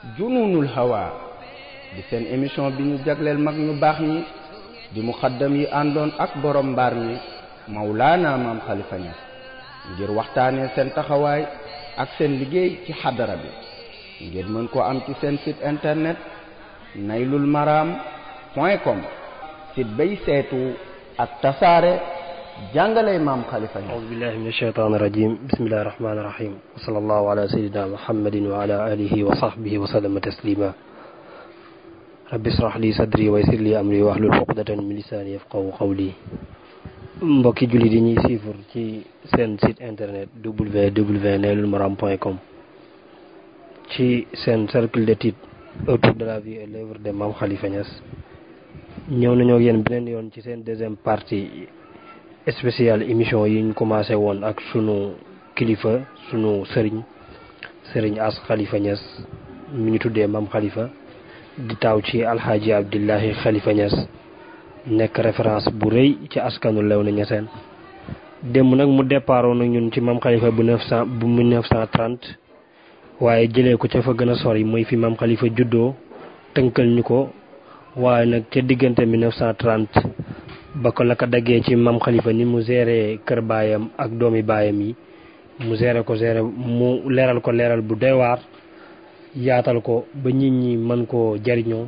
jununul hawa di seen émission bi ñu jagleel mag ñu baax ñi di muxaddam yi àndoon ak borom mbaar mi Mawlaana maam Khalifa Niass ngir waxtaanee seen taxawaay ak seen liggéey ci xadara bi ngeen mën ko am ci seen site internet naylul maram point com site bay seetu ak tasaare jàngale maam Khalifa Niass أعوذ بالله من الشيطان الرجيم بسم الله الرحمن الرحيم وصلى الله على سيدنا محمد وعلى آله وصحبه وسلم تسليما رب اشرح لي صدري ويسر لي أمري واحلل عقدة من لساني يفقهوا قولي mbokki jullit yi ñuy suivre ci seen site internet www.naylulmaram.com ci seen cercle d'étude autour de la vie et l'œuvre de Mame Khalifa Niass ñëw nañoo ak yéen beneen yoon ci seen deuxième partie spéciale émission yi ñu commencé woon ak sunu kilifa sunu sëriñ sëriñ As Khalifa Niass mi ñu tuddee Mame Khalifa di taaw ci alxaaji Abdullahi Khalifa Niass nekk référence bu rëy ci askanu Léona Niassène démb nag mu départoon nag ñun ci Mame Khalifa bu neuf cent bu mille neuf cent trente waaye jëlee ko ca fa gën a sori mooy fi Mame Khalifa juddoo tënkal ñu ko waaye nag ca diggante mille neuf cent trente ba ko la ko daggee ci Mame Khalifa ni mu géré kër baayam ak doomi baayam yi mu géré ko géré mu leeral ko leeral bu doy waar yaatal ko ba nit ñi mën koo jariñoo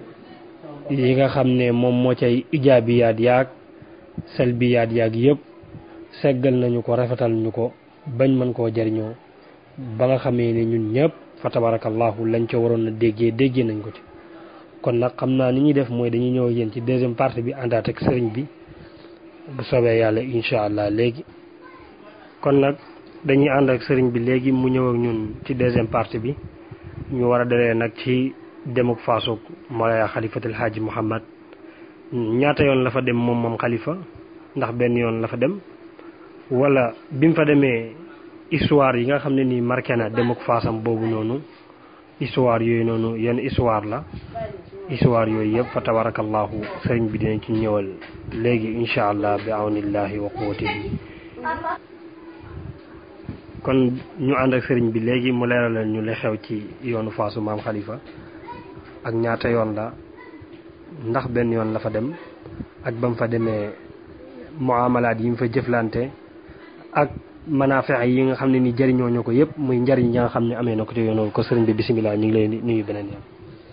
yi nga xam ne moom moo cay ijaabiyaat yaag salbiyaat yaag yëpp seggal nañu ko rafetal ñu ko bañ mën koo jariñoo ba nga xamee ne ñun ñëpp fa tabarakallahu lañ ca waroon a déggee déggee nañ ko ci kon nag xam naa ni ñuy def mooy dañuy ñëw yéen ci deuxième partie bi àndaat ak sëriñ bi bu soobee yàlla incha allah léegi kon nag dañuy ànd ak sëriñ bi léegi mu ñëw ak ñun ci deuxième partie bi ñu war a dalee nag ci demuk faasuk Mawlaya xalifatul haaji Muhammad ñaata yoon la fa dem moom moom xalifa ndax benn yoon la fa dem wala bi mu fa demee histoire yi nga xam ne nii marqué na demuk faasam boobu noonu histoire yooyu noonu yenn histoire la histoire yooyu yëpp fa tabarakallahu sëriñ bi dinañ ci ñëwal léegi incha allah bi awnillahi wa quwwatihi kon ñu ànd ak sëriñ bi léegi mu leeralal ñu li xew ci yoonu faasu maam xalifa ak ñaata yoon la ndax benn yoon la fa dem ak ba mu fa demee muamalaat yi mu fa jëflante ak manafex yi nga xam ne ni jëriñoo ñu ko yëpp muy njariñ yi nga xam ne amee na ko ci yoonu ko sëriñ bi bisimilah ñu ngi lay nuyu beneen yoon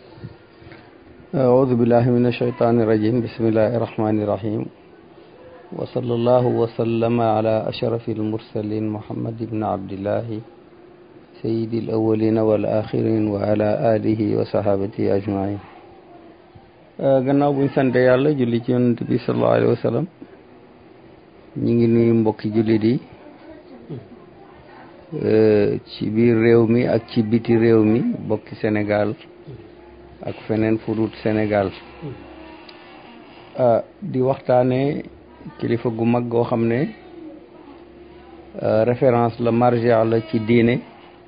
أعوذ بالله من الشيطان الرجيم بسم الله الرحمن الرحيم وصلى الله وسلم على أشرف المرسلين محمد بن عبد الله سيد الأولين والآخرين وعلى آله وصحابته أجمعين gannaaw buñ sant yàlla julli ci yonent bi sallallahu alayhi wa sallam ñi ngi nuyu mbokki jullit yi ci biir réew mi ak ci biti réew mi mbokki Sénégal ak feneen fudut Sénégal di waxtaane kilifa gu mag goo xam ne référence la marja la ci diine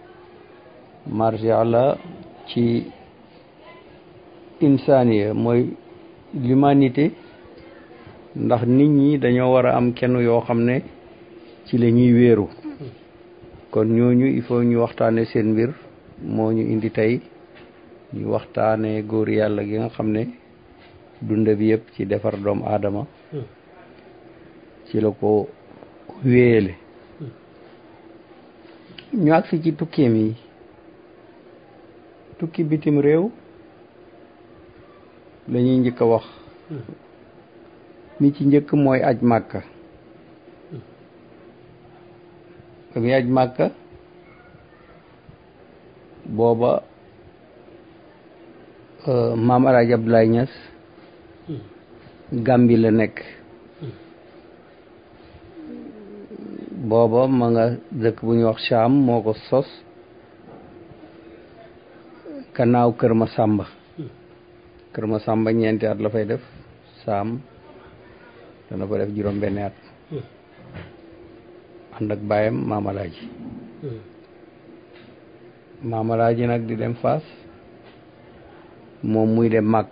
marja la ci insaniya mooy l'humanité ndax nit ñi dañoo war a am kenn yoo xam ne ci la ñuy wéeru kon ñooñu il faut ñu waxtaane seen mbir moo ñu indi tey ñu waxtaane góor yàlla gi nga xam ne dunda bi yëpp ci defar doomu aadama ci la ko wéyale ñu agsi ci tukkeem yi tukki bitim réew la ñuy njëkk a wax mi ci njëkk mooy aj màkka ba muy aj màkka booba maam Alaaji Abdoulaye Niass Gàmbi la nekk booba ma nga dëkk bu ñuy wax Cham moo ko sos gannaaw Kër Ma Sàmba Kër Ma Sàmba ñeenti at la fay def Saam dana ko def juróom benni at ànd ak baayam maam Alaaji maam Alaaji nag di dem Faas moom muy dem màkk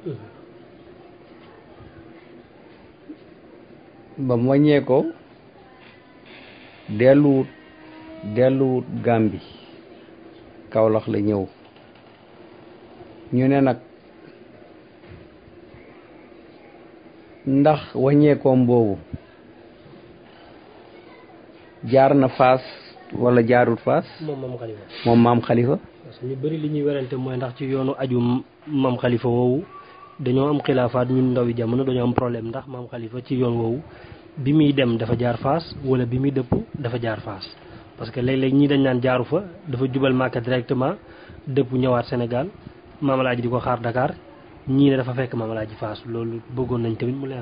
ba mu wàññee ko delluwut delluwut Gàmbi Kawlax la ñëw ñu ne nag ndax wàññeekoom boobu jaar na faas wala jaarut faas moom maam xalifa moom maam xalifa parce que ñu bëri li ñuy werante mooy ndax ci yoonu aju maam xalifa woowu dañoo am xilaafaat ñun ndawi jamono dañoo am problème ndax maam xalifa ci yoon woowu bi muy dem dafa jaar faas wala bi muy dëpp dafa jaar faas parce que léeg-léeg ñii dañ naan jaaru fa dafa jubal Màkka directement dëpp ñëwaat Sénégal maamalaaji di ko xaar Dakar ñii ne dafa fekk maamalaaji faas loolu bëggoon nañ tamit mu leer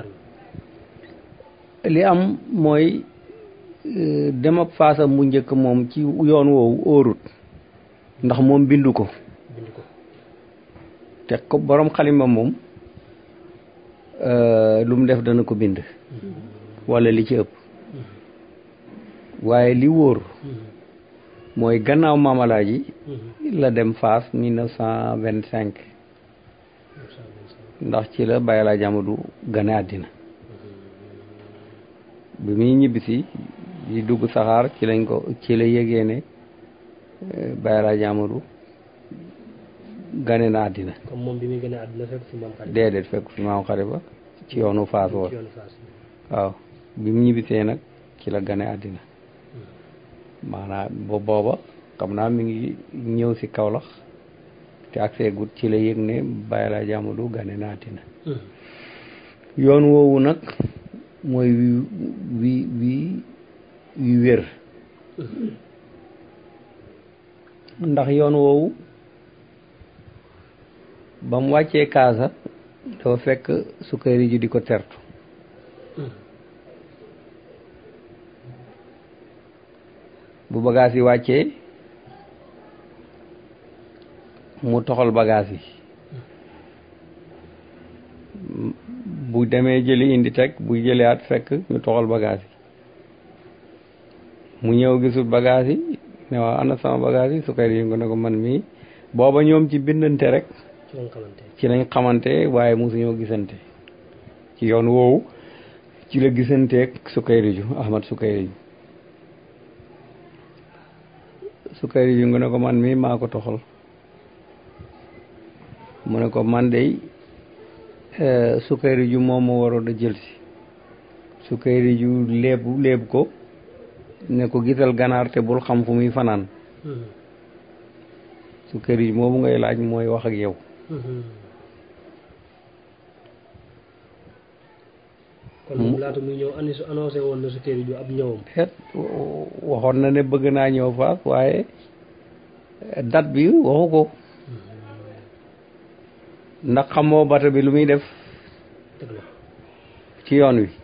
li am mooy euh, dem ak faasam bu njëkk moom ci yoon woowu óorut ndax moom bindu ko bind ko te ko borom xalima moom euh, lu mu def dana ko bind wala li ci ëpp waaye li wóor mooy gannaaw maamalaaji la dem Faas 1925 ndax ci la Baye Alaaji Amadu gane àddina bi muy ñibbisi di dugg saxaar ci lañ ko ci la yégee ne eh, Baye Alaaji Amadu gane na àddina comme moom bi muy gën a àdduna fekk fi maam xalifa déedéet fekk fi maam xalifa ci yoonu Faas woon ci yoonu faas waaw bi mu ñibbisee nag ci la gane àddina maanaam bo booba xam naa mi ngi ñëw si Kawlax te ak seegut ci la yëg ne Baye Alaaji Amadu gane na àddina yoon woowu nag mooy wi wi wi wi wér ndax yoon woowu ba mu wàccee kaasa dafa fekk sukkari ji di ko tertu bu bagaas yi wàccee mu toxal bagaas yi bu demee jëli indi teg bu jëliwaat fekk ñu toxal bagaas yi mu ñëw gisul bagaas yi ne waaw ana sama bagaas yi sukkari yi nga ne ko man mii booba ñoom ci bindante rek ci lañ xamante ci lañ xamante waaye mosuñoo gisante ci yoon woowu ci la gisanteeg Sukayriju Ahmad Sukayriju Sukayriju nga ne ko man mii maa ko toxal mu ne ko man dey Sukayriju moom ma waroon a jël si Sukayriju léebu léeb ko ne ko gisal ganaar te bul xam fu muy fanaan Sukayriju moomu ngay laaj mooy wax ak yow kon moom laata muy ñëw anni annoncé woon na sukkari ju ab ñëwam et waxoon na ne bëgg naa ñëw faas waaye date bi waxu ko ndax xamoo bata bi lu muy def dëgg la ci yoon wi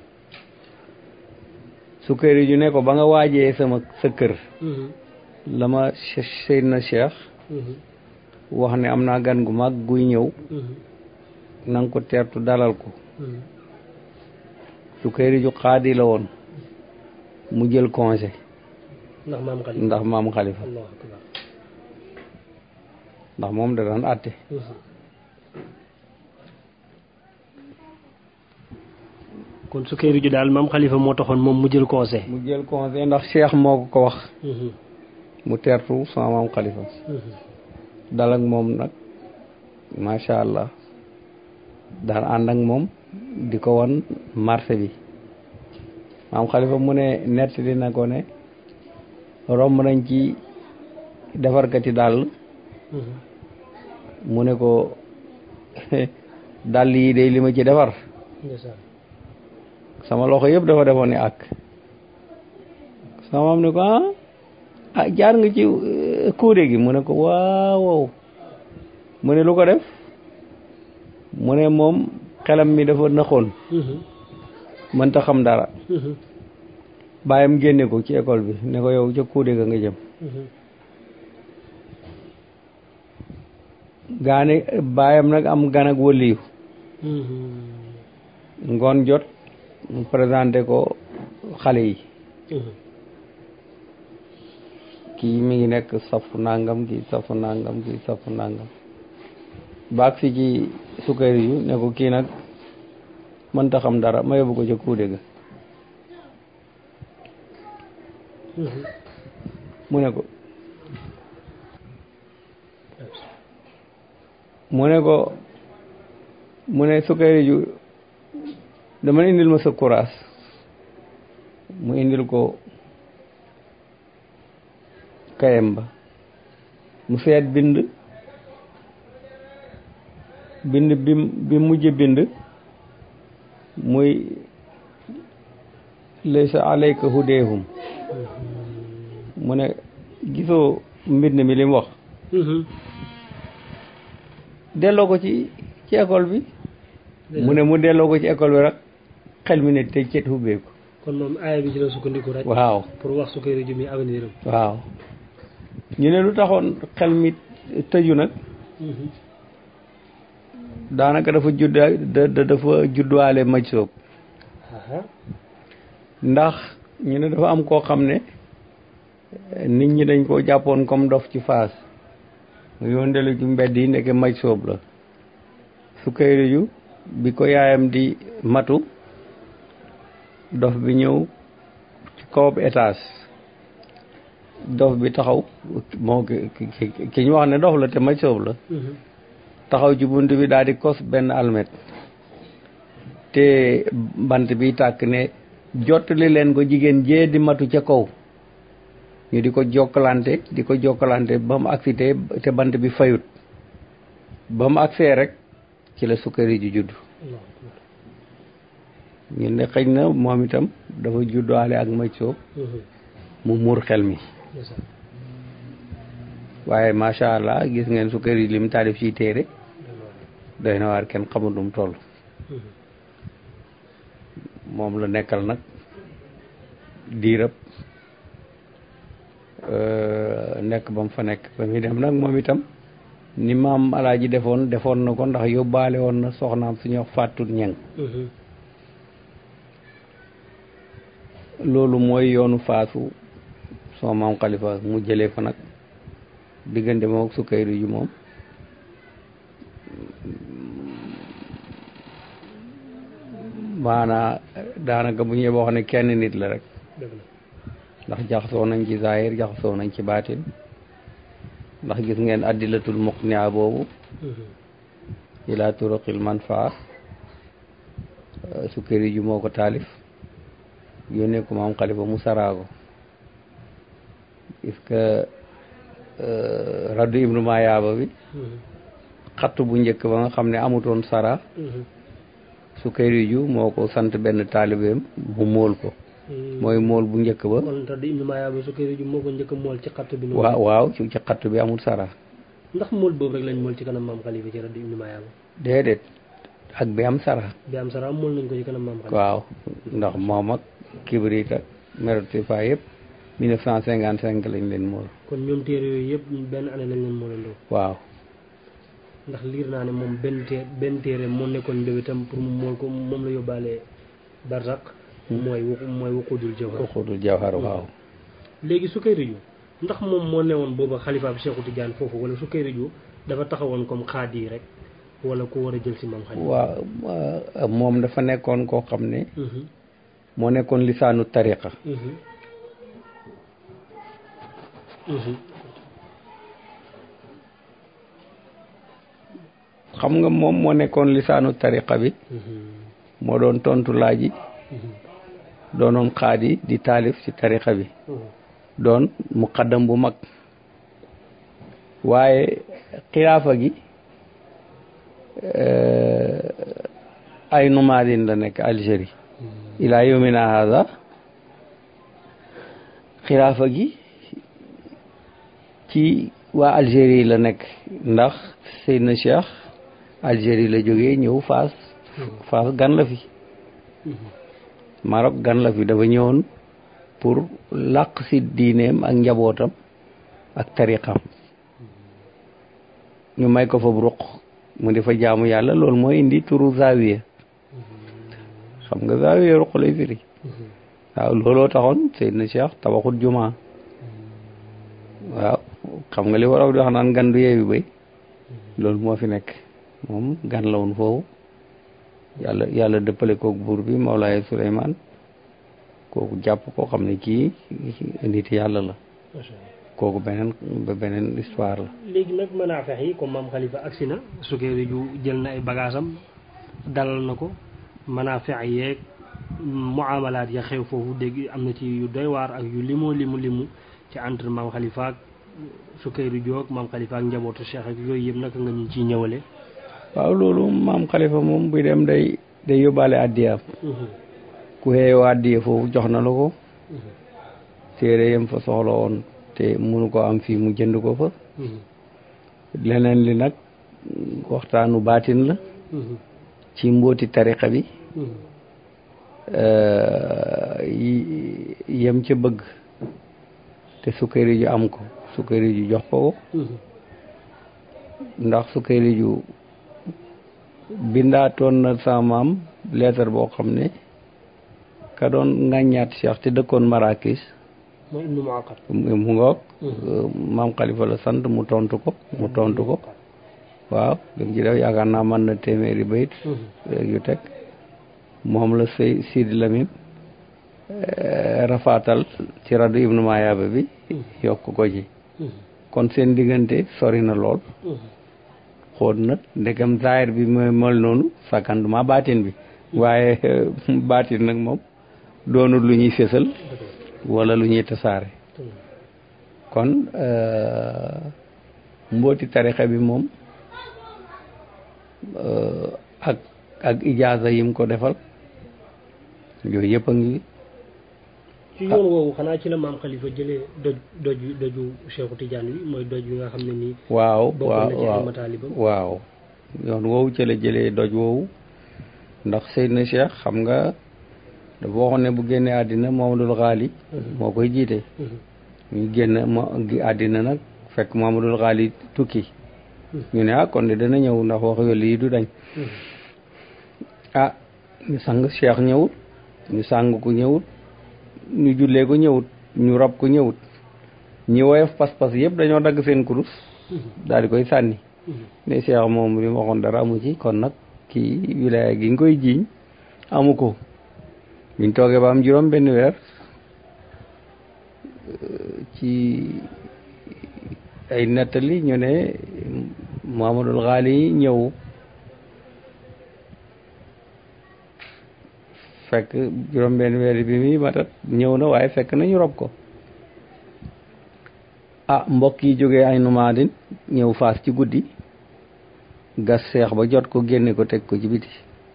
sukkari ju ne ko ba nga waajee sama sa kër la ma Seydina Cheikh wax ne am naa gan gu mag guy ñëw na nga ko teertu dalal ko sukkari ju xaadi la woon mu jël congé ndax maam xalifa ndax maam xalifa allahu akbar ndax moom da daan àtte kon sukkari ju daal maam xalifa moo taxoon moom mu jël conseil mu jël congé ndax Cheikh moo ko ko wax mu teertu sama maam xalifa dal ak moom nag macha allah daan ànd ak moom di ko wan marché bi maam xalifa mu ne nettali na ko ne romb nañ ci defarkati dàll mu ne ko dàll yi day li ma ci defar ndeysaan sama loxo yëpp dafa defoon ni ak sama maam ne ko ah ah jaar nga ci euh, kuude gi mu ne ko waaw waaw mu ne lu ko def mu ne moom xelam mi dafa naxoon mënta xam dara bàyyam génne ko ci école bi ne ko yow ca kuude ga nga jëm gaane bàyyam nag am gan ak wëliyu ngoon jot mu présenté ko xale yi kii mi ngi nekk safu nangam kii safu nangam kii safu nangam baag si ci sukkari yu ne ko kii nag mënta xam dara ma yóbbu ko ca kuude ga mu ne ko mu ne ko mu ne sukkari ju dama ne indil ma sa kuraas mu indil ko kayam ba mu seet bind bind bi bi mujj bind muy laysa alayka hudeehum mu ne gisoo mbind mi li mu wax delloo ko ci ci école bi mu ne mu delloo ko ci école bi rek xel mi ne te cet hubbeeku kon moom aaya bi ci la sukkandiku rek waaw pour wax Sukayri ju mi avenir am waaw ñu ne lu taxoon xel mi tëju nag daanaka dafa judda da dafa judduwaale maj soob ndax ñu ne dafa am koo xam ne nit ñi dañ koo jàppoon comme dof ci faas mu yóndelu ci mbedd yi ndeke maj soob la Sukayri ju bi ko yaayam di matu dof bi ñëw ci kawab étage dof bi taxaw moo ki ki ñu wax ne dof la te maj soob la taxaw ci bunt bi daal di kos benn almet te bant bi tàkk ne jottali leen ko jigéen jee di matu ca kaw ñu di ko jokkalante di ko jokkalante ba mu agsi te te bant bi fayut ba mu agsee rek ci la Sukayri ju judd ñu ne xëj na moom itam dafa juddaale ak maj soob mu muur xel mi waaye macha allah gis ngeen Sukayri lim taalif ci téere doy na waar kenn xamul nu mu toll moom la nekkal nag diirab nekk ba mu fa nekk ba muy dem nag moom itam ni maam alaaji defoon defoon na ko ndax yóbbaale woon na soxnaam suñuy wax fàttut ñeng loolu mooy yoonu faasu soo maam xalifa mu jëlee fa nag diggante moom ak Sukayri ju moom maanaa daanaka bu ñuy wax ne kenn nit la rek ndax jaxasoo nañ ci zahir jaxasoo nañ ci baatin ndax gis ngeen addilatul muqnia boobu ila turuqil manfaa Sukayri ju moo ko taalif yónnee ko maam xalifa mu saraago est-ce que raddu ibnu maayaaba bi xattu bu njëkk ba nga xam ne amutoon sara Sukayri ju moo ko sant benn taalibeem mu móol ko mooy móol bu njëkk ba kon raddu ibnu maayaaba Sukayri ju moo ko njëkk mool ci xattu bi waaw waaw ci ci xattu bi amul sara ndax mool boobu rek lañ mool ci kanam maam xalifa ci raddu ibnu maayaaba déedéet ak bi am sara bi am sara mool nañ ko ci kanam maam xalifa waaw ndax moom ak kibrit ak meroti fa yëpp 1955 lañ leen mool kon ñoom téere yooyu yëpp benn année lañ leen moolandoo waaw ndax liir naa ne moom benn té benn téere moo nekkoon mbébétam pour mu mool ko moom la yóbbaale barzak mooy mooy wuqudul jawhar wuqudul jawhar waaw léegi Sukayri ju ndax moom moo newoon booba xalifa bi Cheikhu Tidiane foofu wala Sukayri ju dafa taxawoon comme xaadi yi rek wala ku war a jël si maam xalifa waaw moom dafa nekkoon koo xam ne moo nekkoon lisaanu tariqa xam nga moom moo nekkoon lisaanu tariqa bi moo doon tontu laaj yi doonoon xaadi di taalif ci tariqa bi doon muqaddam bu mag waaye xilaafa gi ay numaadin la nekk Algérie ila yawmina hada xilaafa gi ci waa Algérie la nekk ndax Seydina Cheikh Algérie la jógee ñëw Faas Faas gan la fi Maroc gan la fi dafa ñëwoon pour làq si diineem ak njabootam ak tariqam ñu may ko fa ruq mu di fa jaamu yàlla loolu mooy indi turu zawiya xam nga zawiya ruq lay firi waaw looloo taxoon Seydina Cheikh tabaxut juma waaw xam nga li waraw di wax naan gan du yeewi bay loolu moo fi nekk moom gan la woon foofu yàlla yàlla dëppale koog buur bi Mawlaaye Souleymane kooku jàpp koo xam ne kii nit yàlla la kooku beneen ba beneen histoire la léegi nag mën a fex yi comme maam xalifa agsi na sukkeeri ju jël na ay bagaasam dalal na ko mën a fex yeeg muamalaat ya xew foofu dégg am na ci yu doy waar ak yu limoo limu limu ci entre maam xalifa ak sukkeeri ju ak maam xalifa ak njabootu cheikh ak yooyu yëpp naka nga ñu ciy ñëwale waaw loolu maam xalifa moom buy dem day day yóbbaale addiyaam ku xeeyoo addiya foofu jox na la ko téere yam fa soxla woon te mënu ko am fii mu jënd ko fa leneen li nag waxtaanu baatin la ci mbooti tariqa bi yem ca bëgg te sukkari ju am ko sukkari ju jox ko ko ndax sukkari ju bindaatoon na sa maam leetar boo xam ne ka doon ŋàññaat Cheikh te dëkkoon Marrakech mooy ibnu muaqat mu ngoog maam xalifa la sant mu tontu ko mu tontu ko waaw lim ci def yaakaar naa mën na téeméeri bayit yu teg moom la sëy Sidi Lamine rafaatal ci radu ibnu Mayaaba bi yokk ko ci kon seen diggante sori na lool xool na ndegam zaahir bi mooy mel noonu sakanduma baatin bi waaye baatin nag moom doonul lu ñuy fésal wala lu ñuy tasaare kon mbooti tarixa bi moom ak ak ijaaza yim ko defal yooyu yëpp a ngi ci yoon woowu xanaa ci la maam xalifa jëlee doj doj doju Cheikhu Tidiane bi mooy doj bi nga xam ne nii waaw bokk waaw na ci ay waaw mataalibam waaw yoon woowu ci la jëlee doj woowu ndax Seydina Cheikh xam nga dafa waxoon ne bu génnee àddina Mamadul Xaali moo koy jiite ñu génn ma gi àddina nag fekk Mamadul Xaali tukki ñu ne ah kon de dana ñëw ndax wax yooyu lii du dañ ah ñu sang Cheikh ñëwut ñu sang ko ñëwut ñu jullee ko ñëwut ñu rob ko ñëwut ñi woyof pas-pas yëpp dañoo dagg seen kurus daal di koy sànni ne Cheikh moom li ma waxoon dara amu ci kon nag kii wilaya gi nga koy jiiñ amu ko biñ toogee ba am juróom benn weer ci ay nettali ñu ne Muhammadul Xaali ñëw fekk juróom benn weer bi muy matat ñëw na waaye fekk na ñu rob ko ah mbokk yi jógee ay numaadin ñëw faas ci guddi gas seex ba jot ko génne ko teg ko ci biti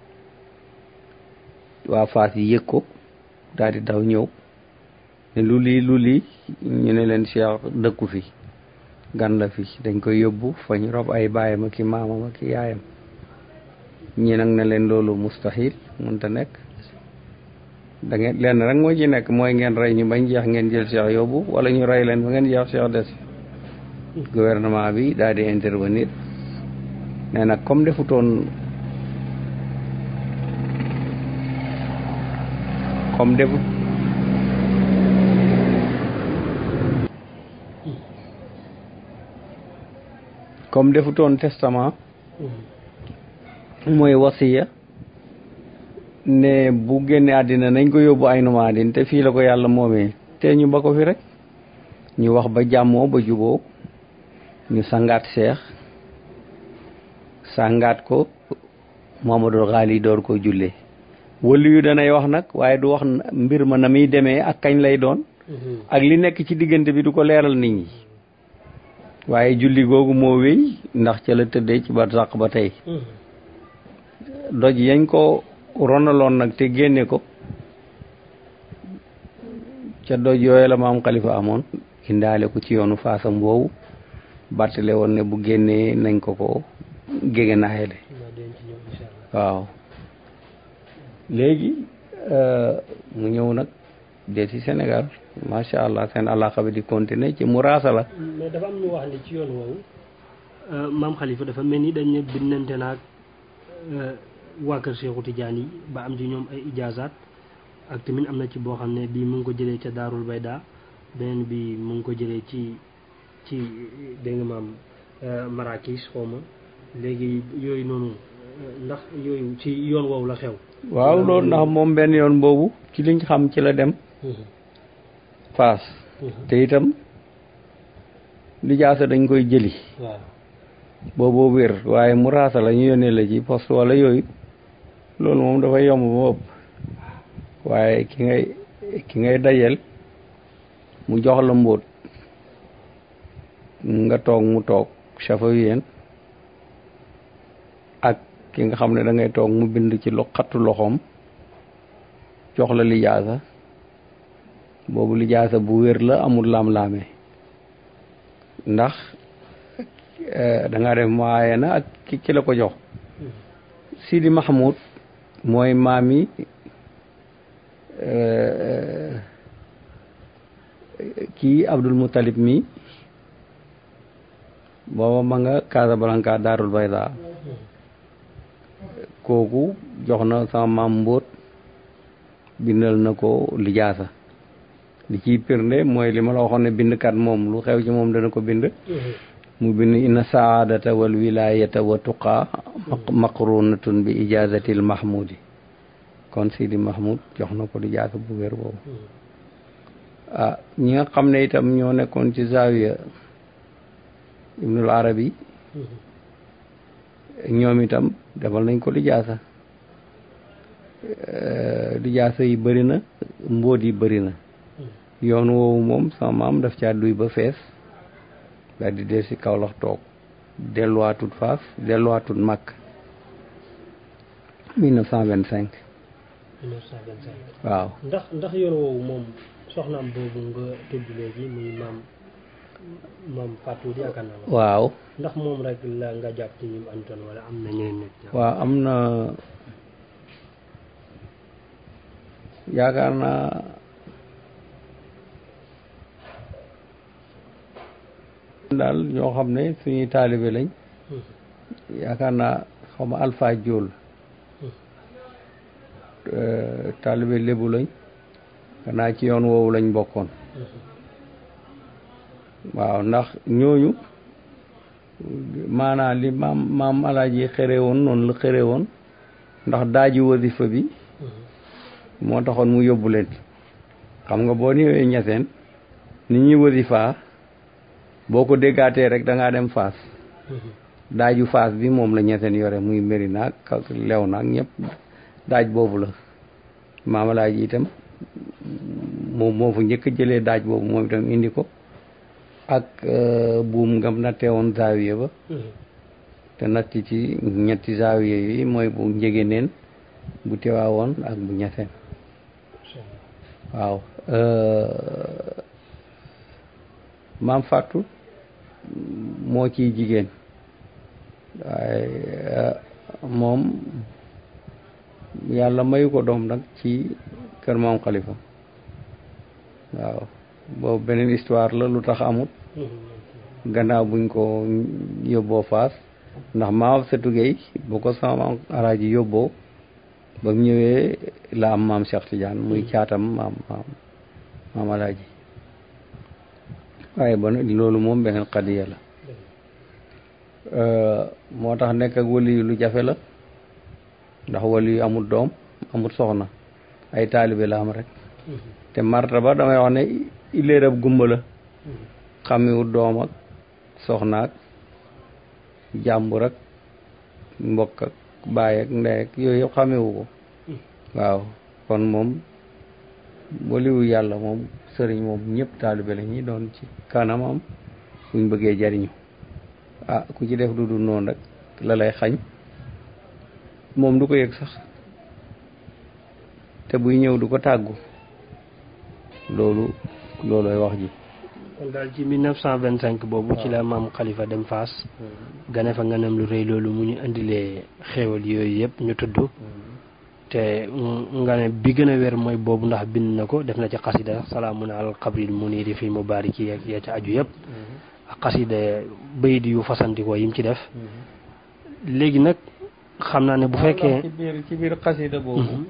waa faas yi yëg ko daal di daw ñëw ne lu lii lu lii ñu ne leen seex dëkku fi gan la fi dañ koy yóbbu fa ñu rob ay baayam ak i maamam ak i yaayam ñi nag ne leen loolu mustahil mënta nekk da ngeen lenn rek moo ci nekk mooy ngeen rey ñu bañ jeex ngeen jël seex yóbbu wala ñu rey leen ba ngeen jeex seex des gouvernement bi daal di intervenir nee nag comme defutoon comme defut comme defutoon testament mooy wasiya ne bu génne àddina nañ ko yóbbu ay numaadin te fii la ko yàlla moomee te ñu ba ko fi rek ñu wax ba jàmmoo ba juboo ñu sangaat seex sangaat ko Muhammadul Xaali door ko jullee wëllu yu danay wax nag waaye du wax mbir ma na muy demee ak kañ lay doon ak li nekk ci diggante bi du ko leeral nit ñi waaye julli googu moo wéy ndax ca la tëddee ci ba sàq ba tey doj yañ ko ronaloon nag te génne ko ca doj yooyu la maam xalifa amoon indaale ko ci yoonu faasam boobu bàttale woon ne bu génnee nañ ko ko gége naayale waaw léegi mu ñëw nag dee ci Sénégal macha allah seen alaqa bi di continuer ci muraasa la mais dafa am ñu wax ne ci yoon woowu maam xalifa dafa mel ni dañ ne bindante naag waa kër Seexu Tijaan yi ba am ci ñoom ay ijaazaat ak tamit am na ci boo xam ne bii mu ngi ko jëlee ca Daarul Bayda beneen bi mu ngi ko jëlee ci ci dégg nga maam Marrakech xaw ma léegi yooyu noonu ndax yooyu ci yoon woowu la xew. waaw loolu ndax moom benn yoon boobu ci liñ xam ci la dem Faas te itam lijaasa dañ koy jëli waaw booboo wér waaye mu raasa la ñu yónnee la ci poste wala yooyu loolu moom dafay yomb ba ëpp waaye ki ngay ki ngay dajel mu jox la mbóot nga toog mu toog chafawiyen ak ki nga xam ne da ngay toog mu bind ci lo xattu loxoom jox la lijaasa boobu lijaasa bu wér la amul laam-laame ndax da nga def maaye na ak ki ki la ko jox Sidi Mahmoud mooy maami kii Abdul Muttalib mi booba ma nga Casablanca Daarul Bayda kooku jox na sama maam mbóot bindal na ko lijaasa li ciy pirnde mooy li ma la waxoon ne bindkat moom lu xew ci moom dana ko bind mu bind inna saadata wal wilayata wa tuqaa maqrunatun bi ijazatil mahmudi kon Sidi Mahmoud jox na ko lijaasa bu wér boobu ah ñi nga xam ne itam ñoo nekkoon ci zawiya ibnul arabi ñoom itam defal nañ ko lijaasa lijaasa yi bëri na mbóot yi bëri na yoon woowu moom sama maam daf caa duy ba fees daal di dee si Kawlax toog delluwaatut faas delluwaatut Makk 1925 1925 waaw ndax ndax yoon woowu moom soxnaam boobu nga tudd léegi muy maam maam Fatou yaakaar naa la waaw ndax moom rek la nga jàpp ci ñim antoon wala am na ñeneen nit waaw am na yaakaar naa daal ñoo xam ne suñuy taalibe lañ yaakaar naa xaw ma Alpha Diol taalibe lébu lañ xanaa ci yoon woowu lañ bokkoon waaw ndax ñooñu maanaam li maam maam alaaji xëre woon noonu la xëre woon ndax daaji wasifa bi moo taxoon mu yóbbu leen xam nga boo ñëwee ñeseen ni ñuy wasifaa boo ko déggaatee rek da ngaa dem faas daaju faas bi moom la ñeseen yore muy méri naag ak lew naag ñëpp daaj boobu la maam alaaji itam moom moo fa njëkk a jëlee daaj boobu moom itam indi ko ak buum ngam nattee woon zaawiye ba te natt ci ñetti zaawiye yi mooy bu njëgëneen bu teewaawoon ak bu ñeseen waaw maam Fatou moo ciy jigéen waaye moom yàlla mayu ko doom nag ci kër maam Khalifa waaw boobu beneen histoire la lu tax amut gannaaw buñ ko yóbboo faas ndax maam Setu Gueye bu ko sama maam alaaji yóbboo ba mu ñëwee la am maam Cheikh Tidiane muy caatam maam maam maam alaaji waaye ba loolu moom beneen xadiya la moo tax nekk ak wali yu lu jafe la ndax wali yu amul doom amul soxna ay taalibe la am rek te martaba damay wax ne iléerab gumba la xamiwut doom ak soxna ak jàmbur ak mbokk ak baay ak ndey ak yooyu yëpp xamewu ko waaw kon moom waliwu yàlla moom sëriñ moom ñëpp taalibe la ñi doon ci kanamam buñ bëggee jariñu ah ku ci def du dul noonu rek la lay xañ moom du ko yëg sax te buy ñëw du ko tàggu loolu loolooy wax ji kon daal ci 1925 boobu ci la maam Khalifa dem Faas gane fa nganam lu rëy loolu mu ñu indilee xéewal yooyu yëpp ñu tudd te nga ne bi gën a wér mooy boobu ndax bind na ko def na ci xasida salaamun al qabril muniri fi mubariki ak ya ca aju yëpp ak xasida bayit yu fasantikoo yim ci def léegi nag xam naa ne bu fekkee ci biir ci biir xasida boobu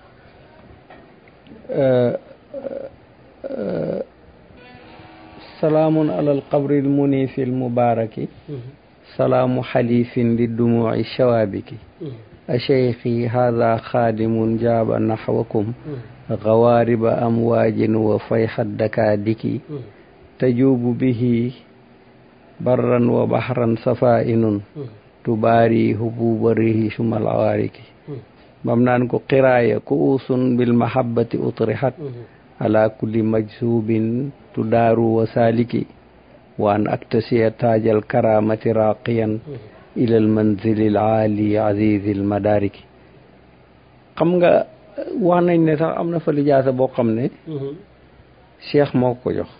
salaamun alal qabril munifi l mubaraki salaamu xalifin li dumuci shawaabiki أشيخي هذا خادم جاب نحوكم غوارب أمواج وفيح الدكادك تجوب به barran wa bahran safainun tubaari hububa rihi sumal awariki bam naan ko qiraaya kuusun bil mahabbati utrihat ala kulli majsubin tudaaru wa saliki wa an aktasiya taajal karamati raqiyan ila al manzili al aali azizi al madariki xam nga wax nañ ne sax am na fa lijaasa boo xam ne cheikh moo ko jox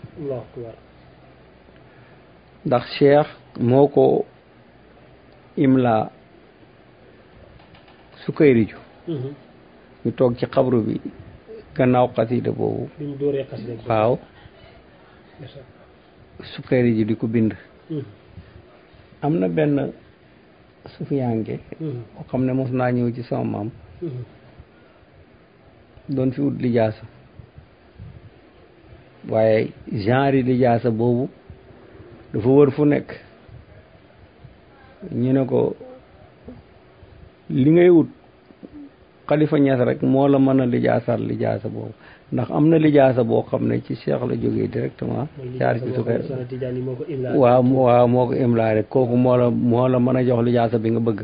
ndax cheikh moo ko imla sukayriju ñu toog ci xabru bi gannaaw xasida boobu waaw sukayriju di ko bind am na benn sufiyanke boo xam ne mos naa ñëw ci sama maam doon fi wut lijaasa waaye genre lijaasa boobu dafa wër fu nekk ñu ne ko li ngay wut xalifa ñas rek moo la mën a lijaasal lijaasa boobu ndax am na lijaasa boo xam ne ci cheikh la jógee directement jaar ci sukay waaw waaw moo ko imlaa rek kooku moo la moo la mën a jox lijaasa bi nga bëgg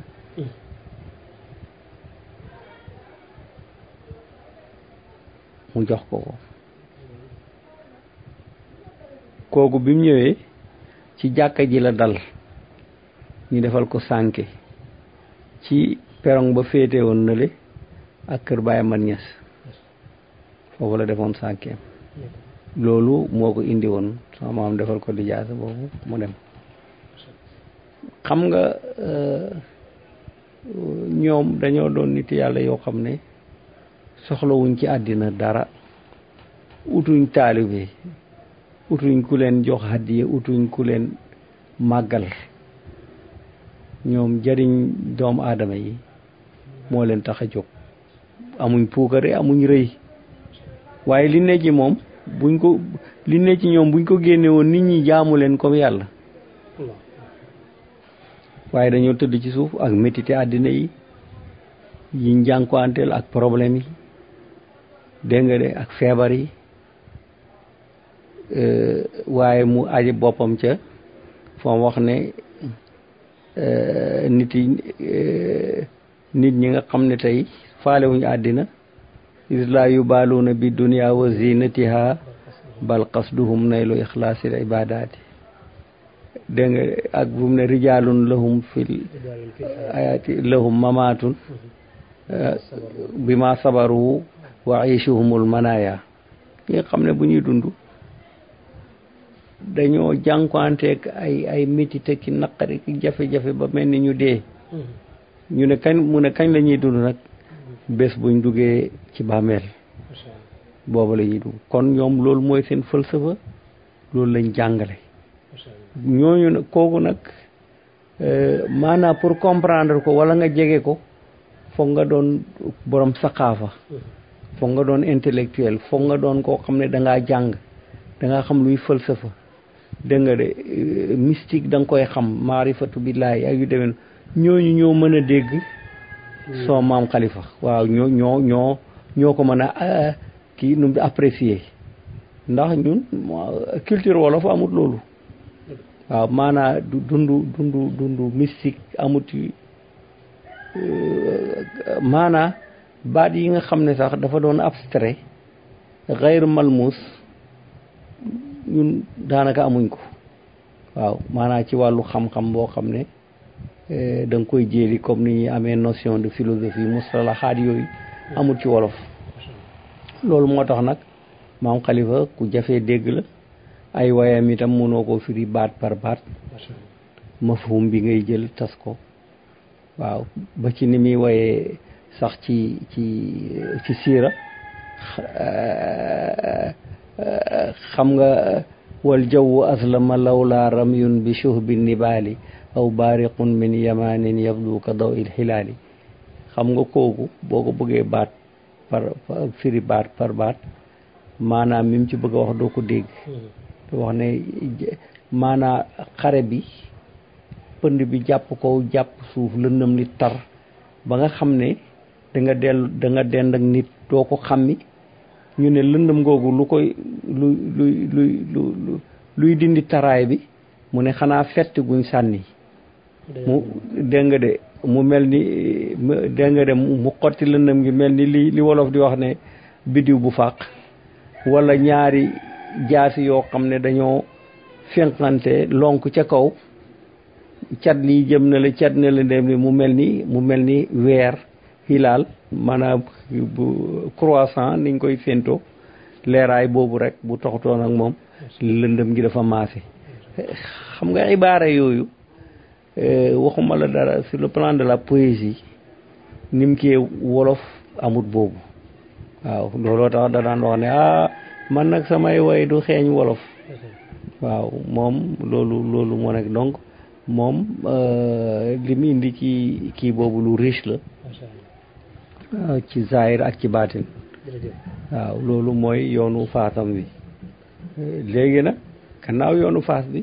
mu jox ko ko kooku bi mu ñëwee ci jàkka ji la dal ñu defal ko sànke ci perong ba féete woon nale ak kër Baye Man Ñas foofu la defoon sànkeem loolu moo ko indi woon sama maam defal ko lijaasa boobu mu dem xam nga ñoom dañoo doon nit yàlla yoo xam ne soxlawuñ ci àddina dara utuñ taalibe utuñ ku leen jox hadiya utuñ ku leen màggal ñoom jariñ doomu aadama yi moo leen tax a jóg amuñ puukare amuñ rëy waaye li ne ci moom buñ ko li ne ci ñoom buñ ko génne woon nit ñi jaamu leen comme yàlla waaye dañoo tëdd ci suuf ak métité àddina yi yi njànkuwanteel ak problème yi dégg nga de ak feebar yi waaye mu aji boppam ca fa wax ne nit yi nit ñi nga xam ne tey faalewuñu àddina is laa yubaaluuna bi dunia wa zinatiha bal qasduhum naylu ixlaasil ibadaati dégg nga ak bu mu ne rijaalun lahum fil ayaati lahum mamaatun bi ma sabaru wa aishuhumul manaya ñi nga xam ne bu ñuy dund dañoo jànkuwanteeg ay ay métite ki naqari ki jafe-jafe ba mel ni ñu dee ñu ne kañ mu ne kañ la ñuy dund nag bés buñ duggee ci bàmmeel booba la ñuy dugg kon ñoom loolu mooy seen falsafa loolu lañ jàngale ñooñu nag kooku nag maanaam pour comprendre ko wala nga jege ko foog nga doon borom saqaafa foog nga doon intellectuel foog nga doon koo xam ne dangaa jàng dangaa xam luy falsafa dégg nga de mystique da nga koy xam maarifatu billaahi ak yu demee ñooñu ñoo mën a dégg soo maam xalifa waaw ñoo ñoo ñoo ñoo ko mën a kii nu mu apprécier ndax ñun culture wolof amut loolu waaw maanaa du dundu dundu dundu mystique amut maanaa baat yi nga xam ne sax dafa doon abstrait xayr malmus ñun daanaka amuñ ko waaw maanaa ci wàllu xam-xam boo xam ne da nga koy jéeli comme ni ñuy amee notion de philosophie mustalahaat yooyu amul ci wolof loolu moo tax nag maam xalifa ku jafee dégg la ay wayam itam mënoo koo firi baat par baat mafhum bi ngay jël tas ko waaw ba ci ni muy wayee sax ci ci ci siira xam nga wal jawwu aslama lawla ramyun bi shuhbi nibaali aw baariqun min yamanin yabdu ka daw il xilaali xam nga kooku boo ko bëggee baat par firi baat par baat maanaam mi mu ci bëgg a wax doo ko dégg te wax ne maanaa xare bi pënd bi jàpp kaw jàpp suuf lëndëm li tar ba nga xam ne da nga dellu da nga dend ak nit doo ko xammi ñu ne lëndëm googu lu koy lu luy luy lu luy dindi taraay bi mu ne xanaa fett guñ sànni mu dégg nga de mu mel ni dégg nga de mu xotti lëndëm gi mel ni li li wolof di wax ne biddiw bu fàq wala ñaari jaasi yoo xam ne dañoo fenqante lonk ca kaw cat lii jëm na la cat na la dem ni mu mel ni mu mel ni weer hilaal maanaam bu croissant niñ koy séento leeraay boobu rek bu toxtoon ak moom lëndëm gi dafa maase xam nga ibaara yooyu waxuma la dara sur le plan de la poésie nim kee wolof amut boobu waaw looloo tax da daan wax ne ah man nag samay way du xeeñ wolof waaw moom loolu loolu moo nekk donc moom li mu indi ci kii boobu lu riche la waaw ci zahir ak ci baatin waaw loolu mooy yoonu faasam bi léegi nag gannaaw yoonu faas bi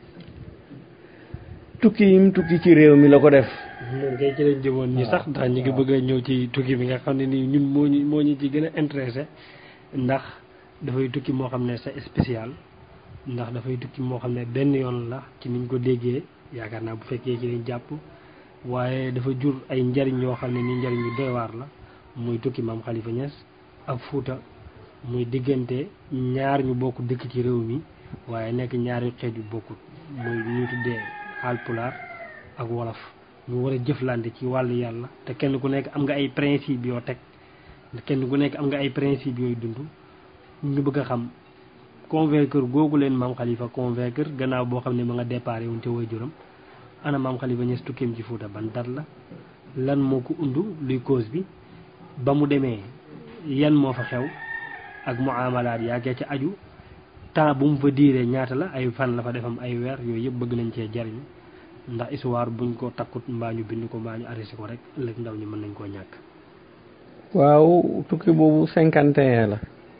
tukki yim tukki ci réew mi la ko def loolu kay ci lañ jëmoon ñi sax ndax ñu ngi bëgg a ñëw ci tukki bi nga xam ne nii ñun moo ñu moo ñu ci gën a intéressé ndax dafay tukki moo xam ne c'est spécial ndax dafay tukki moo xam ne benn yoon la ci niñ ko déggee yaakaar naa bu fekkee ci lañ jàpp waaye dafa jur ay njariñ yoo xam ne ni njariñ yu doy waar la muy tukki maam Khalifa Niass ak Fuuta muy diggante ñaar ñu bokk dëkk ci réew mi waaye nekk ñaari xeet yu bokkut muy ñu tuddee Haalpulaar ak wolof ñu war a jëflante ci wàllu yàlla te kenn ku nekk am nga ay principe yoo teg kenn ku nekk am nga ay principe yooyu dund ñu bëgg a xam convaincre googu leen maam Khalifa convaincre gannaaw boo xam ne ma nga déparé woon ca waajuram ana maam Khalifa Niass tukkeem ci Fuuta ban dat la lan moo ko undu luy cause bi ba mu demee yan moo fa xew ak muamalaat yaakee ca aju temps bu mu fa diiree ñaata la ay fan la fa defam ay weer yooyu yëpp bëgg nañ cee jariñu ndax histoire buñ ko takkut mbaa ñu bind ko mbaa ñu arrêté ko rek ëllëg ndaw ñi mën nañ koo ñàkk waaw tukki boobu cinquante et un la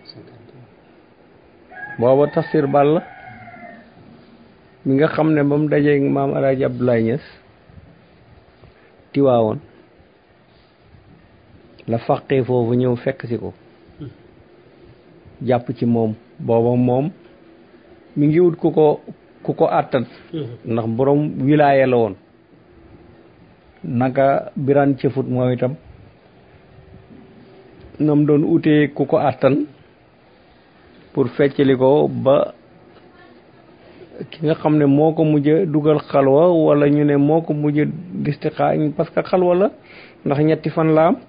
booba tafsir ball mi nga xam ne ba mu dajee maam alaaji Abdoulaye Niass tiwaawoon la faqee foofu ñëw fekk si ko jàpp ci moom booba moom mi ngi wut ku ko ku ko àttan ndax borom wilaaye la woon naka biraan cëfut moom itam nam doon utee ku ko àttan pour feccali ko ba ki nga xam ne moo ko mujj dugal xalwa wala ñu ne moo ko mujj listixaa parce que xalwa la ndax ñetti fan la am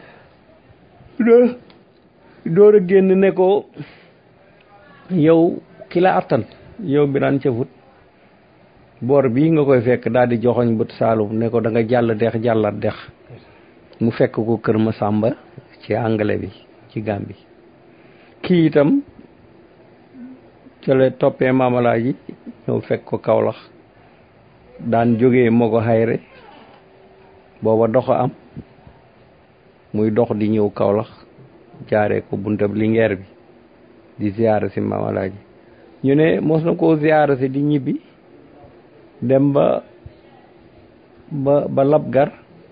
door a génn ne ko yow ki la àttan yow biraan cëfut boor bii nga koy fekk daal di joxoñ bët saalum ne ko da nga jàll dex jàllat dex mu fekk ko kër ma sàmba ci anglais bi ci Gàmbi kii itam ca la toppee maamalaa ji ñëw fekk ko Kawlax daan jógee moo ko xayre booba dox a am muy dox di ñëw Kawlax jaaree ko buntab Linguère bi di ziyaara si maamalaa ji ñu ne mos na koo ziyaara si di ñibbi dem ba ba ba Labgar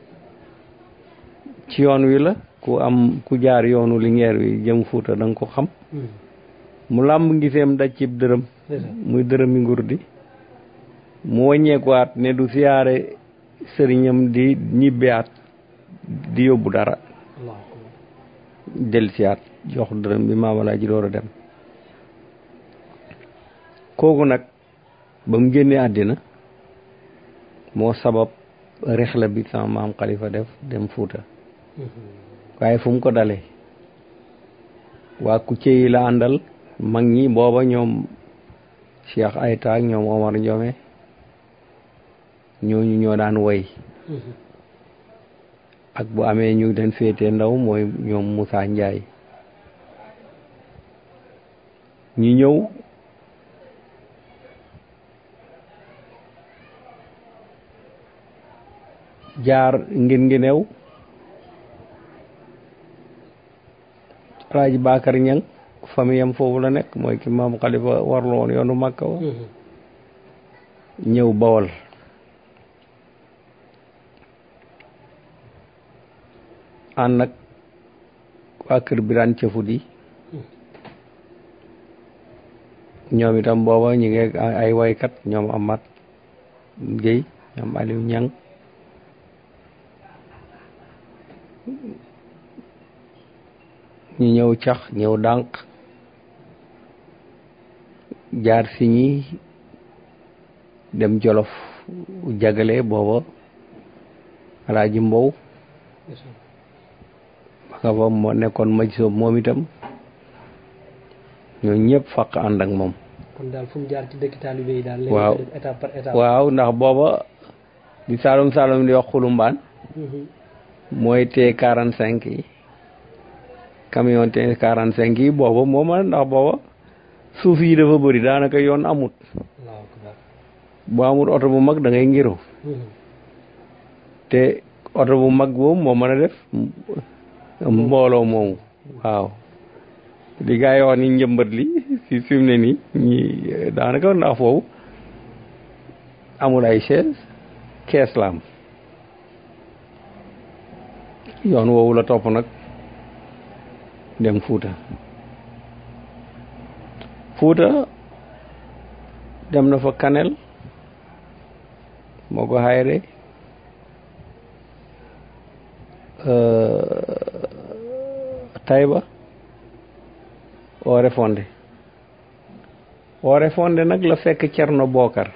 ci yoon wi la ku am ku jaar yoonu Linguère wi jëm Fuuta da nga ko xam mu làmb ngiseem daj cib dërëm muy dërëmi ngur di mu wàññeekuwaat ne du siyaare sëriñam di ñibbiwaat di yóbbu dara del siyaat jox dërëm bi maamalaa ji door a dem kooku nag ba mu génnee àddina moo sabab rexla bi sama maam Khalifa def dem Fuuta waaye fu mu ko dalee waa Kucce yi la àndal mag ñi booba ñoom Cheikh Ayta ak ñoom Omar Ndiome ñooñu ñoo daan woy ak bu amee ñu den féete ndaw mooy ñoom Moussa Ndiaye ñu ñëw jaar ngin ngi new Alaaji Bakar Ñang famille am foofu la nekk mooy ki maam Xalifa warlu woon yoonu Makka wa ñëw Bawol ànd nag waa kër Biraan Cëfut yi ñoom itam booba ñu ngi ay waykat ñoom Amat Guèye ñoom Aliou Niang ñu ñëw cax ñëw dànq jaar si ñi dem jolof jagale booba alaaji mbow ba nga fa moo nekkoon maj soob moom itam ñoo ñëpp faq ànd ak moom kon daal fu mu jaar ci dëkk taalibe yi daal waaw léegi étape par étape waaw ndax booba di saalum saalum di wax xulumbaan mooy T quarante cinq yi camion T quarante cinq yi booba mooma ndax booba suuf yi dafa bëri daanaka yoon amut allahu akbar boo amut oto bu mag da ngay ngiru te oto bu mag boobu moo mën a def mbooloo moomu waaw li gaa yi wax ni njëmbat li fi fi mu ne nii ñi daanaka ndax foofu amul ay chaise kees la am yoon woowu la topp nag dem Fuuta Fuuta dem na fa Kanel moo ko xayre Tayba Oore Fonde Oore Fonde nag la fekk Cerno Bookar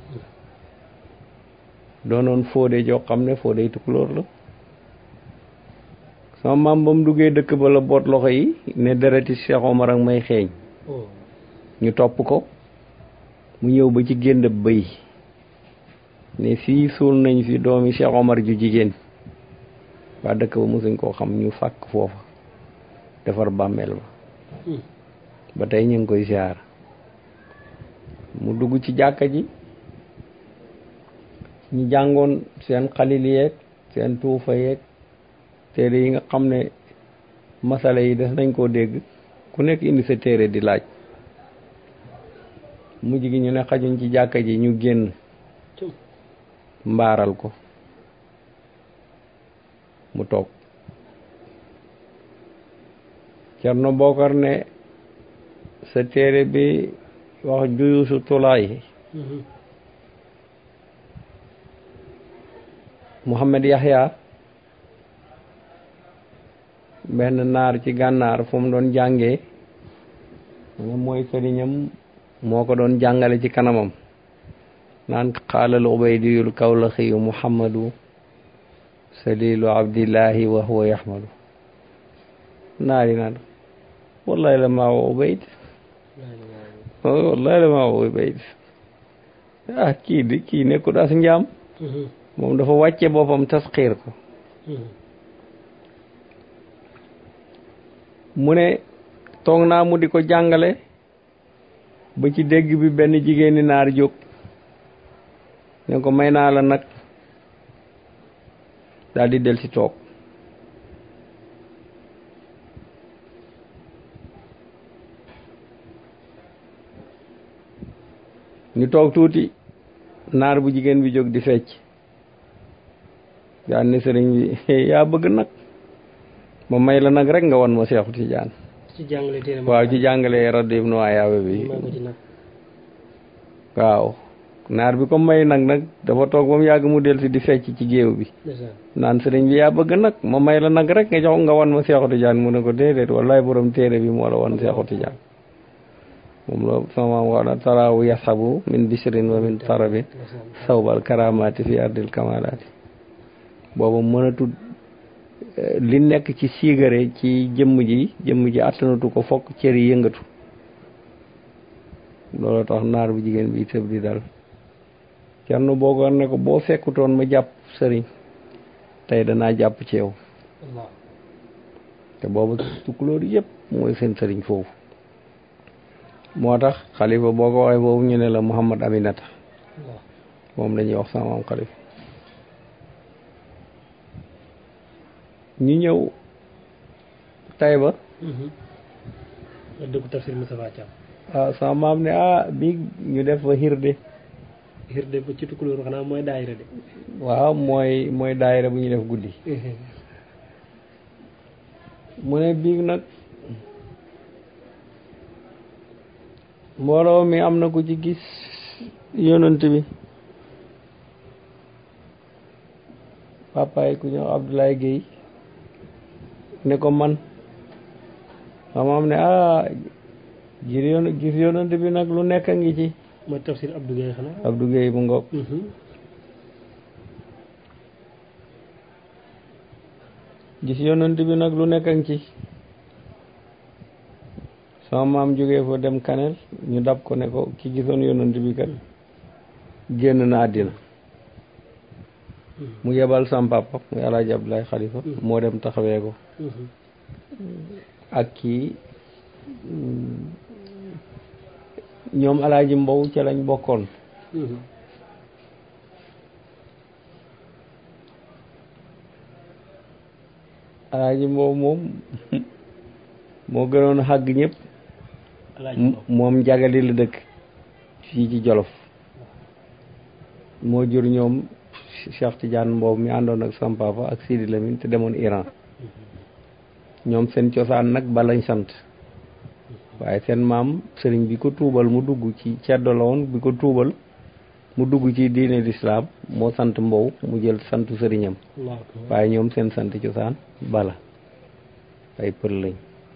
doonoon Fodé joo xam ne Fodé tukulóor la sama maam ba mu duggee dëkk ba la boot loxo yi ne dereti Cheikh Omar ak may xeeñ ñu topp ko mu ñëw ba ci génd bëy ne fii suul nañ fi doomi Cheikh Omar ju jigéen waa dëkk ba mosuñ koo xam ñu fàkk foofa defar bàmmeel ba ba tey ñu ngi koy ziar mu dugg ci jàkka ji ñu jàngoon seen xalil yeeg seen tuufa yeeg téere yi nga xam ne masala yi des nañ koo dégg ku nekk indi sa téere di laaj mujj gi ñu ne xajuñ ci jàkka ji ñu génn mbaaral ko mu toog Cerno Bokar ne sa téere bi wax juyusu tulaay Muhammad Yahya benn naar ci gànnaar fu mu doon jàngee mu ne mooy sëriñam moo ko doon jàngale ci kanamam naan xaalal ubaydiyul kawlaxiyu muhammadu salilu abdillahi wa huwa yaxmadu naari naan wallahi la maa wa ubayd wallahi la maa wa ubayd ah kii di kii nekkul as njaam moom dafa wàcce boppam tasxiir ko mu ne toog naa mu di ko jàngale ba ci dégg bi benn jigéeni naar jóg ne ko may naa la nag daal di del si toog ñu toog tuuti naar bu jigéen bi jóg di fecc daan ne sëriñ bi yaa bëgg nag ma may la nag rek nga wan ma Seexu Tijaan ci jàngale téere waaw ci jàngale rajo Ibnu Ayaabe bi maa ko ci nag waaw naar bi ko may nag nag dafa toog ba mu yàgg mu del si di fecc ci géew bi ndeysaan naan sëriñ bi yaa bëgg nag ma may la nag rek nga jox nga wan ma Seexu Tijaan mu ne ko déedéet wallaay borom téere bi moo la wan Seexu Tijaan moom la sama wax na taraawu yasabu min bishrin wa min tarabin sawbal karamaati fi ardil kamalaati booba mënatul li nekk ci siigare ci jëmm ji jëmm ji attanatu ko fokk cër yi yëngatu loolu tax naar bu jigéen bi tëb di dal Cerno Bokar ne ko boo fekkutoon ma jàpp sëriñ tey danaa jàpp ci yow Allah te booba tukulóor yëpp mooy seen sëriñ foofu moo tax xalifa boo ko waxee foofu ñu ne la Muhammad Aminata Allah moom la ñuy wax sama maam xalifa ñu ñëw Tayba nga dëkku tafsir Moustapha Thiam waaw sama maam ne ah bii ñu def fa hirde hirde ba ci tukulóor xanaa mooy daayira de waaw mooy mooy daayira bu ñu def guddi mu ne bii nag mbooloo mi am na ku ci gis yonent bi papaay ku ñëw Abdoulaye Guèye ne ko man sama am ne ah gis yon gis yonent bi nag lu nekk a ngi ci mooy tafsir Abdou Guèye xanaa Abdou Guèye bu ngoog gis yonent bi nag lu nekk a ngi ci sama maam jógee fa dem kanel ñu dab ko ne ko ki gisoon yonent bi kat génn na àddina mu yebal sam papa muy alaaji Abdoulaye Xalifa moo dem taxawee ko ak kii ñoom alaaji Mbow ca lañ bokkoon alaaji Mbow moom moo gënoon xàgg ñëpp moom jagali la dëkk fii ci Jolof moo jur ñoom Cheikh Tidiane Mbow mi àndoon ak sam papa ak Sidi Lamine te demoon Iran ñoom seen cosaan nag ba lañ sant waaye seen maam sëriñ bi ko tuubal mu dugg ci ceddo la woon bi ko tuubal mu dugg ci diine lislaam moo sant Mbow mu jël santu sëriñam waaye ñoom seen sant cosaan bala ay pël lañ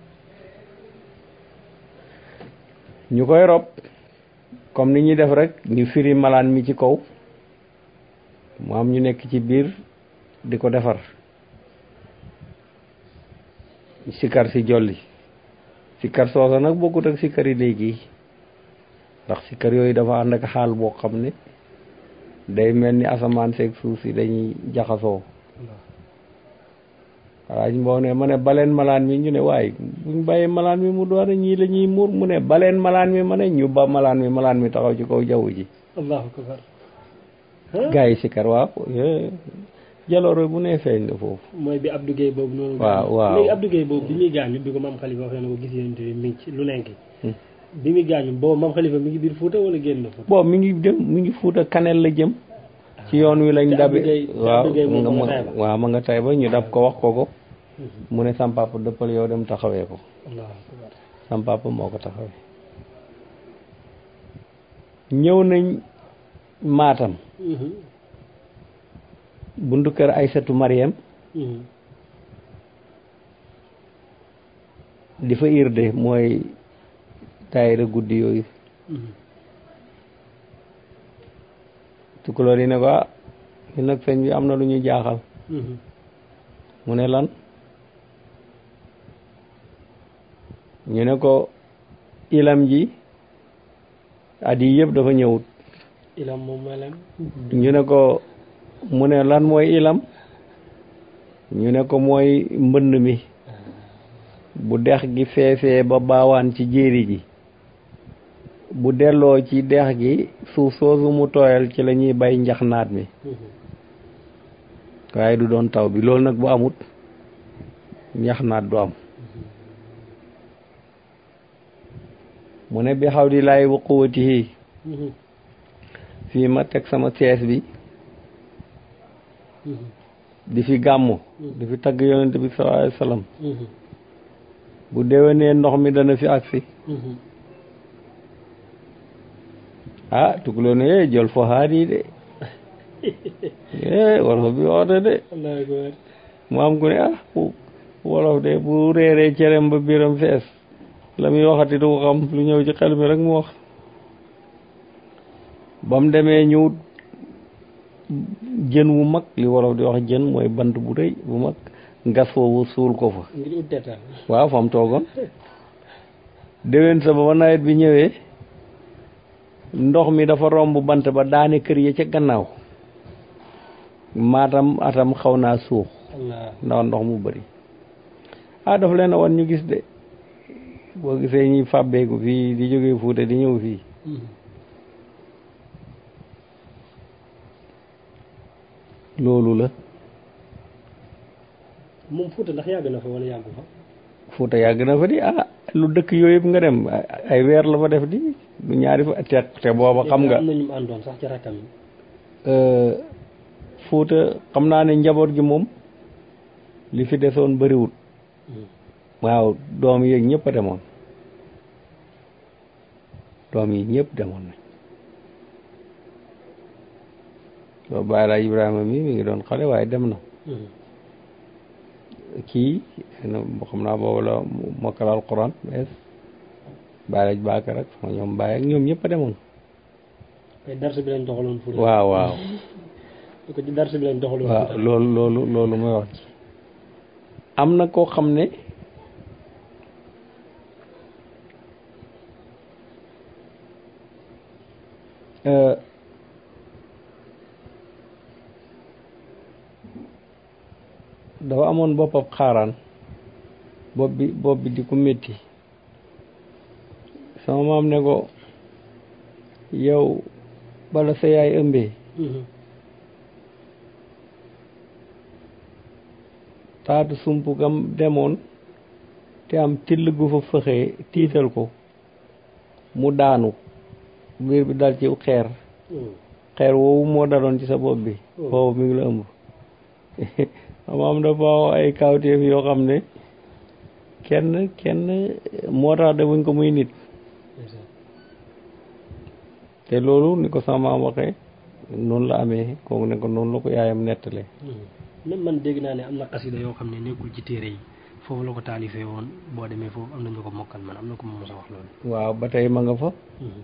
ñu koy rob comme ni ñuy def rek ñu firi malaan mi ci kaw mu am ñu nekk ci biir di ko defar sikar si jolli sikar soosa nag bokkut ak sikar yi léegi ndax sikar yooyu dafa ànd ak xaal boo xam ne day mel ni asamaan seeg suuf si dañuy jaxasoo waaj mboo ne ma ne baleen malaan mi ñu ne waaye buñ bàyyee malaan mi mu doon ñii la ñuy muur mu ne baleen malaan mi ma ne ñu ba malaan mi malaan mi taxaw ci kaw jaww ji allahu akbar gaa yi sikar waaw jaloore bu ne feeñ na foofu mooy bi Abdou Guèye boobu noonu waaw waaw léegi Abdou Guèye boobu bi muy gaañu bi ko maam Khalifa waxee na ko gis yéen bi mi ngi ci lu nekk bi muy gaañu boobu maam Khalifa mi ngi biir Fuuta wala génn na Fuuta boobu mi ngi dem mi ngi Fuuta kanel la jëm ci yoon wi lañ dabe waaw waaw ma nga tay ba ñu dab ko wax ko ko mu ne sam papa dëppal yow dem taxawee ko sam papa moo ko taxawee ñëw nañ maatam buntu kër Aysatu Mariam di fa irde mooy taayira guddi yooyu tukulóor yi ne ko ah ñu nag sëñ bi am na lu ñu jaaxal mu ne lan ñu ne ko ilam ji at yi yëpp dafa ñëwut ilam moom melam ñu ne ko mu ne lan mooy ilam ñu ne ko mooy mbënd mi bu dex gi feesee ba baawaan ci jéeri ji bu delloo ci dex gi suuf soosu mu tooyal ci la ñuy bay njax naat mi waaye du doon taw bi loolu nag bu amut njax naat du am mu ne bi xaw di laay wa quwwatihi fii ma teg sama sees bi di fi gàmmu di fi tagg yonent bi sallallahu alayhi wa sallam bu déwénee ndox mi dana fi agsi ah tukuloo ne eh jël fo haadi de eh wolof bi woote de mu am ku ne ah wolof de bu réeree cerem ba biram fees la muy waxati du ko xam lu ñëw ci xel mi rek mu wax ba mu demee ñëw jën wu mag li wolof di wax jën mooy bant bu rëy bu mag ngas foofu suul ko fa waaw fa mu toogoon déwén sa ba ba nawet bi ñëwee ndox mi dafa romb bant ba daane kër ya ca gannaaw maatam atam xaw naa suux ndax ndox mu bari ah dafa leen a wan ñu gis de boo gisee ñuy fàbbeeku fii di jógee Fuuta di ñëw fii loolu la moom Fuuta ndax yàgg na fa wala yàggu fa Fuuta yàgg na fa di ah lu dëkk yooyu yëpp nga dem ay weer la fa def di du ñaari fa te te booba xam nga am na ñu mu àndoon sax ci rakkam yi Fuuta xam naa ne njaboot gi moom li fi desoon bëriwul waaw doom yeeg ñëpp a demoon doom yi ñëpp demoon nañ boobu Baay Laay Ibrahima mi mi ngi doon xale waaye dem na kii xam naa boobu la mokkal alquran bees Baay Laaj Baakar ak sama ñoom Baay ak ñoom ñëpp a demoon ay darse bi lañ doxaloon Fuuta waaw waaw ko ci darse bi lañ doxaloon waaw Fuuta loolu loolu loolu mooy wax ci am na koo xam ne euh, dafa amoon boppam xaaraan bopp bi bopp bi di ko métti sama maam ne ko yow bala sa yaay ëmbee Mhm. taatu sump gam demoon te am till gu fa fëxee tiital ko mu daanu biir bi dal ci xeer Mhm. xeer woowu moo daloon ci sa bopp bi Oh. boobu mi ngi la ëmb amaam dafa wax ay kawteef yoo xam ne kenn kenn moo tax defuñ ko muy nit ndeysaan. te loolu ni ko sama maam waxee noonu la amee kooku ne ko noonu la ko yaayam nettalee Mhm. même man dégg naa ne am na xasida yoo xam ne nekkul ci téere yi foofu la ko taalifee woon boo demee foofu am na ñu ko mokkal man am na ko ma mos a wax loolu waaw ba tey ma nga fa Mhm.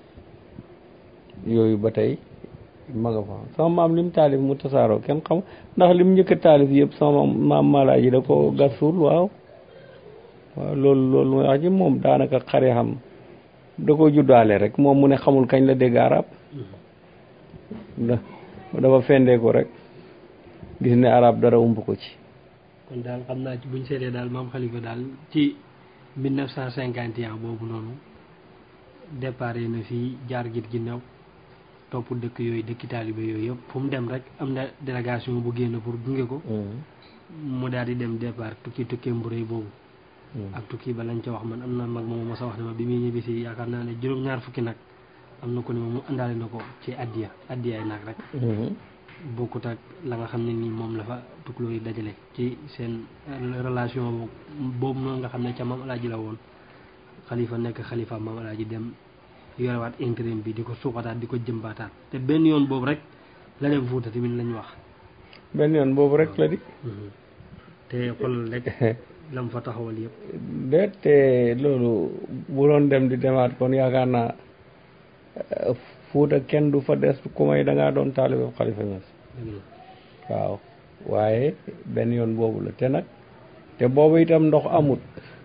yooyu ba tey ma nga fa sama maam lim taalif mu tasaaroo kenn xam ndax lim njëkk a taalif yëpp sama maam malaaji da ko gas suul waaw waaw loolu loolu mooy wax ci moom daanaka xare xam da ko juddaale rek moom mu ne xamul kañ la dégg arab Mhm. da dafa fendee ko rek gis ne arab dara ump ko ci kon daal xam naa ci buñ seetee daal maam Khalifa daal ci 1951 boobu noonu départ na fii jaar git ginnaaw topp dëkk yooyu dëkki taalibe yooyu yëpp fu mu dem rek am na délégation bu génn pour gunge ko mu daal di dem départ tukki tukkee mburéy boobu ak tukki ba lañ ca wax man am na mag moom mos a wax ne ma bi muy ñibbisi yaakaar naa ne juróom-ñaar fukki nag am na ko ne ma mu àndaale na ko ci addiya addiyaay nag rek bokkut ak la nga xam ne nii moom la fa tukulóor yi dajale ci seen relation boobu noonu nga xam ne ca maam alaaji la woon xalifa nekk xalifa maam alaaji dem yorewaat intérim bi di ko suuxataat di ko jëmbaataat te benn yoon boobu rek la dem Fuuta tamit lañ wax benn yoon boobu rek la di te xool rek lam fa taxawal yëpp déet te loolu bu doon dem di demaat kon yaakaar naa eh, Fuuta kenn du fa des ku may da ngaa doon taalibe Xalifa Ñas dëgg la waaw waaye benn yoon boobu la te nag te boobu itam ndox amut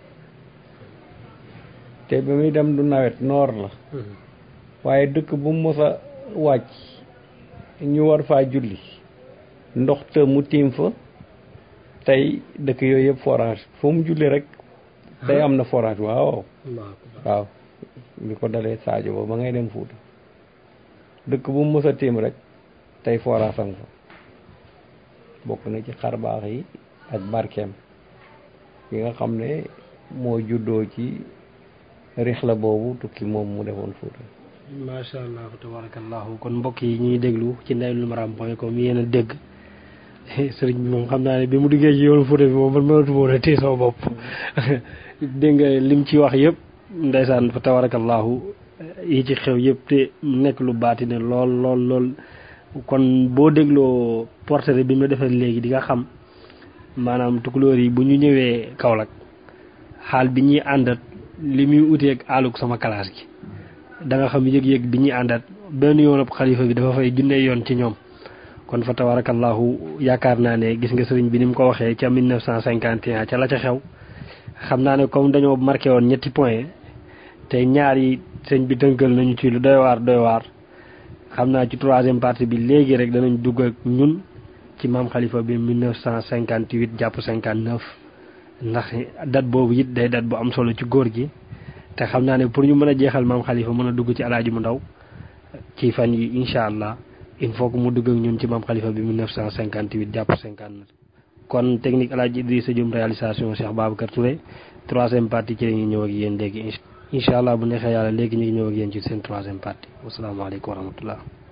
te bi muy dem du nawet noor la waaye dëkk bu mu mos a wàcc ñu war faa julli ndox te mu tiim fa tey dëkk yooyu yëpp forage fu mu julli rek tey am na forage waaw Allahu akbar waaw li ko dalee Sadio ba ba ngay dem Fuuta dëkk bu mu mos a tiim rek tey forage am fa bokk na ci xar baax yi ak barkeem yi nga xam ne moo juddoo ci rixla boobu tukki moom mu defoon Fuuta macha allah tabarakallahu kon mbokk yi ñuy déglu ci ndaylul maram point com yéen a dégg sëriñ bi moom xam naa ne bi mu duggee ci yoonu Fuuta bi moom man mënatu woon a téye sama bopp dégg nga lim ci wax yëpp ndeysaan fa tabarakallahu yi ci xew yëpp te nekk lu baati ne lool lool lool kon boo dégloo portrait bi mu defee léegi di nga xam maanaam tukulóor yi bu ñu ñëwee Kaolack xaal bi ñuy àndat li muy uteeg àllug sama classe gi da nga xam yëg-yëg bi ñuy àndat benn yoon ab xalifa bi dafa fay junne yoon ci ñoom kon fa tabarakallahu yaakaar naa ne gis nga sëriñ bi ni mu ko waxee ca 1951 ca la ca xew xam naa ne comme dañoo marqué woon ñetti point te ñaar yi sëñ bi tënkal nañu ci lu doy waar doy waar xam naa ci troisième partie bi léegi rek danañ dugg ak ñun ci maam xalifa bi 1958 jàpp 59 ndax date boobu it day date bu am solo ci góor gi te xam naa ne pour ñu mën a jeexal maam xalifa mën a dugg ci alaaji mu ndaw ci fan yi incha allah il faut que mu dugg ak ñun ci maam xalifa bi 1958 jàpp 59 kon technique alaaji Idrissa Diom réalisation Cheikh Babacar Touré troisième partie ci la ñuy ñëw ak yéen léegi incha allah bu neexee yàlla léegi ñu ngi ñëw ak yéen ci seen troisième partie wasalaamaaleykum wa rahmatullah